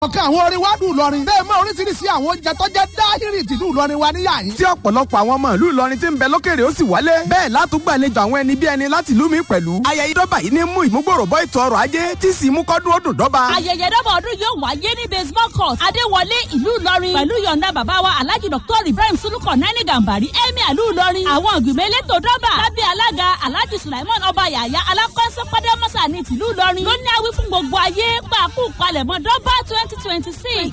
ọ̀kan àwọn orin wa dùn lọrin bẹ́ẹ̀ mọ oríṣiríṣi àwọn oúnjẹ tó jẹ́ dáhìrì tìlú Ìlọrin wa níyà yín. tí ọ̀pọ̀lọpọ̀ àwọn ọmọ ìlú Ìlọrin tí ń bẹ lókèrè ó sì wálé bẹ́ẹ̀ látúgbàlejò àwọn ẹni bí ẹni láti ìlú mi pẹ̀lú. ayẹyẹ dọ́bà yìí ní mú ìmúgbòrò bọ́ ètò ọrọ̀ ajé tí sì mú kọ́dún ó dùn dọ́bà. ayẹyẹ dọ́bà ọdún yóò wáyé ní baseball court adéwọlé ìlú Ìlọrin pẹ̀lú yọ̀ǹda bàbá wa alhaji dr ibrahim suluko nani gambari emir ìlú Ìlọrin àwọn ìgbìmọ̀ elétò dọ́bà lábẹ́ alága alhaji sulaiman ọba yàyà alákọ̀ọ́sọ pàdémọ́sà ní tìlú Ìlọrin ló ní awí fún gbogbo ayé pàákù palẹ̀mọ́ dọ́bà twenty twenty six.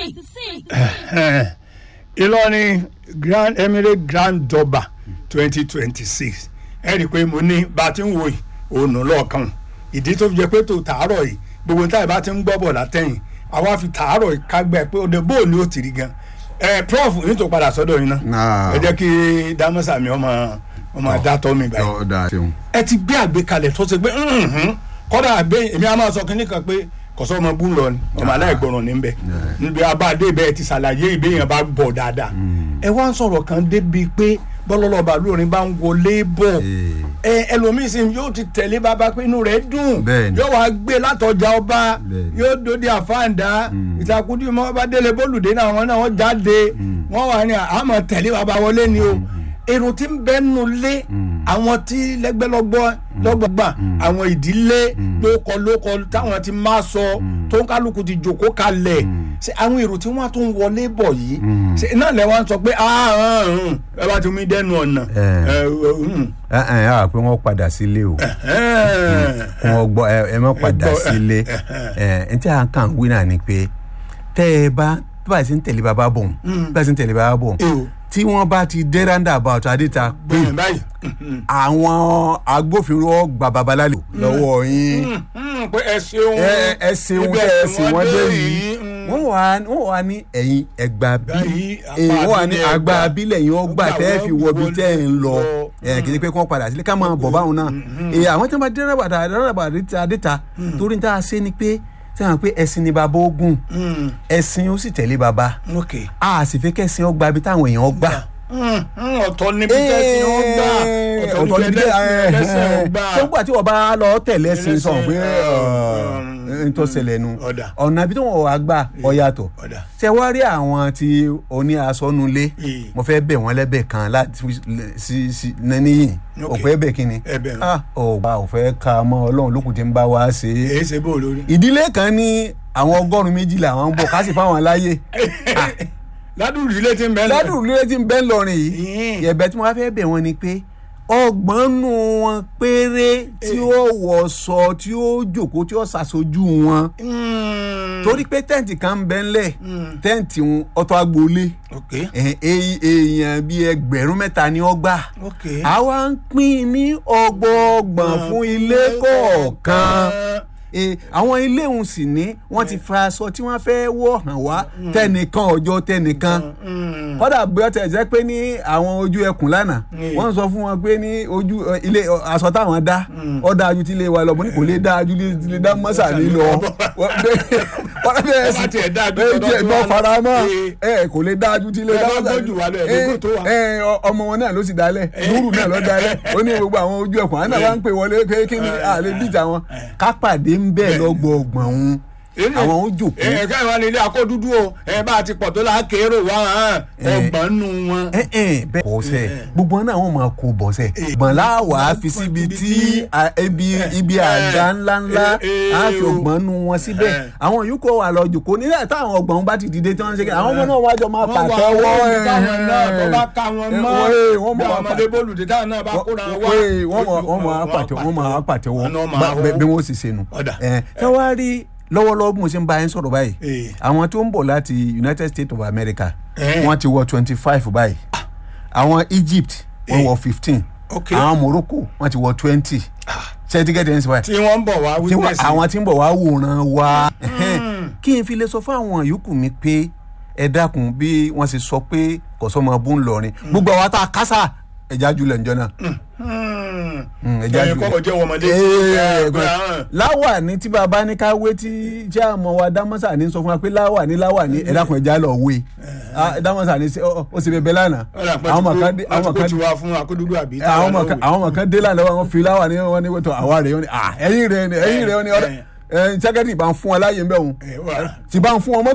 Ìlọrin Grand Emirate Grand Durbar twenty twenty six ẹ rí i pé mo ní bá a ti ń wo yìí òun lọ́ọ̀kan ìdí tó fi jẹ́ pé tó tàárọ̀ yìí gbogbo táyà bá ti ń gbọ́ bọ̀ látẹ̀yìn àwa fi tàárọ̀ yìí kágbẹ́ pé òde bóò ni ó ti rí gan ẹ prof yìí tó padà sọ́dọ̀ yìí náà ẹ jẹ́ kí dámọ́sà mi ọmọ ọmọ adátọ́ mi báyìí ẹ ti gbé àgbékalẹ̀ tó ṣe pé kọ́dà àgbé èmi á máa sọ kínní kan pé kọsọ ọmọ bú lọ ni ọmọ aláìgbọràn ní bẹ níbi abáde bẹ́ẹ̀ ti ṣàlàyé ìbéèyàn bá gbọ́ dáadáa ẹ wá ń sọ̀rọ̀ kan débi pé bọ́lọ́lọ́ba lórin bá ń wọlé bọ̀ ẹ ẹlòmíín sì yóò ti tẹ̀lé bàbá pé inú rẹ̀ dùn yóò wá gbé látọjà ọba yóò dòde àfáàndá ìtakùdí mọ́ bá délé bólúdé náà wọn náà wọ́n jáde wọ́n wà ní àmọ́ tẹ̀lé bàbá wọlé ni o èrò tí ń bẹ nù lé àwọn tí lẹ́gbẹ́lọ́gbọ́ lọ́gbọ̀gbà àwọn ìdílé lóko lóko táwọn ti máa sọ tó ń kálukú ti jòkó kalẹ̀ ṣe àwọn èrò tí wọ́n tún wọlé bọ̀ yìí ṣe náà lẹ́ wọ́n sọ pé ẹ bá ti mú dẹ́nu ọ̀nà. ẹ ẹ á pé wọ́n padà sílé o wọ́n gbọ́ ẹ má padà sílé ẹ ẹ tí a kàn wí náà ni pé tẹ́ ẹ bá bá a ti ń tẹ̀lé bàbá bọ̀ bá a ti ń tẹ̀lé bàbá bọ̀ tí wọ́n bá ti dé roundabout adéta pé àwọn agbófinró gba babalálò lọ́wọ́ yín pé ẹ ṣeun ẹ ṣeun tẹ ẹ ṣe wọ́n dé yìí wọ́n wà wọ́n wà ní ẹ̀yìn ẹgbà bí wọ́n wà ní àgbà abílẹ̀ yìí wọ́n gbà tẹ́ fi wọ bí tẹ́ ń lọ kì í ṣe pé kí wọ́n padà sílé ká máa bọ̀ báwọn náà àwọn tí wọ́n bá dé roundabout adéta torí ní tá a ṣe ni pé sẹ́wọ̀n pé ẹ̀sìn ni bàbá ogun ẹ̀sìn ó sì tẹ̀lé bàbá a sì fẹ́ kẹ́sìn ó gba ibi táwọn èèyàn gbà. ọ̀tọ̀ níbi tẹ́sìn ó gbà ọ̀tọ̀ níbi tẹ́sìn ó gbà. tó gbà tí wọ́n bá lọ tẹ̀lé ẹ̀sìn sọ̀ pé n tó ṣẹlẹ̀ nu ọ̀nà ibi tí wọ́n wà gbà ọ yàtọ̀ ṣé wá rí àwọn tí oní asọ́nulé mo fẹ́ bẹ̀ wọ́n lẹ́bẹ̀ kan láti sí níyìn òpè ẹ̀bẹ̀ kínni ọgbà òfẹ́ ka mọ́ ọlọ́run lókùn tí ń bá wa ṣe é ṣe bó lórí. ìdílé kan ní àwọn ọgọ́rùn-ún méjìlá àwọn ń bọ̀ ká sì fáwọn láyé ládùúgbò ilé tí ń bẹ lọrin ládùúgbò ilé tí ń bẹ lọrin yìí ẹ̀bẹ̀ tí wọ́n fẹ́ bẹ̀ wọ́n ni pé ọgbọ̀n nù wọn péré tí ó wọ̀ṣọ tí ó jòkó tí ó ṣàṣojú wọn torí pé tẹ́ǹtì kan ń bẹ ńlẹ̀ tẹ́ǹtì ọ̀tọ̀ agboolé èèyàn bíi ẹgbẹ̀rún mẹ́ta ni ó gbà àwa ń pín ní ọgbọọgbọ̀n fún ilé kọ̀ọ̀kan àwọn ilé òun sì ní wọ́n ti fa aṣọ tí wọ́n fẹ́ wọ̀ hàn wá tẹnìkan ọjọ́ tẹnìkan kódà bí ó tẹ̀ jẹ́ pé ní àwọn ojú ẹkùn lánàá wọ́n sọ fún wọn pé ní ojú ilé aṣọ táwọn dá ó dáa ju ti ilé wa lọ mo ní kò lè dáa ju ti lè dá mọ́sà ní lọ wọ́n bẹ̀rẹ̀ sí ẹ̀ bọ́ fara mọ́ ẹ̀ kò lè dáa ju ti ilé dá mọ́sà ọmọ wọn náà ló sì dálẹ̀ lúrù náà ló dálẹ̀ ó ní gbogbo àwọn ojú ẹkùn àná wa ń pè wọlé pé kí ni àlè bíjà wọn kápàdé ń bẹ́ẹ̀ lọ́gbọ̀ọ̀gbọ̀n òun àwọn ó jòkó. ẹ ká ìwà nílé akódúdú o ẹ bá a ti pọ̀ tó la kérò wá ọgbọ̀n nù wọn. ẹ ẹ bẹ́ẹ̀ kọ́ sẹ́ gbogbo náà wọ́n máa kó bọ̀ sẹ́ gbọ̀n láwà fi síbi tí ibi ibi àga ńláńlá á fi ọgbọ̀n nù wọn síbẹ̀ àwọn yòókù wà lọ jòkó nílẹ̀ táwọn ọgbọ̀n bá ti dìde tí wọ́n ń ṣe kí àwọn ọmọ náà wájọ máa pàtẹ́wọ́ wọ́n máa pàtẹ́wọ́ bí wọ́n sì ṣe nù ẹ wá rí lọ́wọ́lọ́wọ́ bí mo ṣe ń bá yín sọ̀rọ̀ báyìí àwọn tó ń bọ̀ láti United States of America wọ́n ti wọ twenty five báyìí àwọn Egypt wọ́n wọ fifteen àwọn Morocco wọ́n ti wọ twenty certificate ẹ̀ ń sọ báyìí. tí wọ́n ń bọ̀ wá witness. àwọn tí ń bọ̀ wá wòran wa kí n fi lè sọ fún àwọn yòókù mi pé ẹ dákun bí wọ́n ṣe sọ pé kọ̀sọ́mọ bú ń lọrin gbogbo àwọn tá a kásá ẹja julẹ̀ njọ́ náà. ẹja julẹ̀ kọ́kọ́ jẹ́ wọmọdé. láwà ní tí bàbá ní ká wé tí tí àmọ́ wa dámọ́sà ní sọ fún wa pé láwà ní láwà ní ẹ̀dá kan ẹja lọ wé dámọ́sà ní ó sì bẹ̀bẹ̀ lánàá. àwọn ọmọ kan dé àwọn ọmọ kan dé fún akódúdú àbí. àwọn ọmọ kan dé lánàá wọn fi láwà ní wọn ní wọ́tọ̀ àwa rẹ̀ wọn ni ẹ̀yìn rẹ̀ ẹ̀yìn rẹ̀ wọn ni ẹ sẹ́kẹ́tì bá ń fún ọ láàyè ń bẹ̀ wọn ẹ wà. tí bá ń fún ọmọ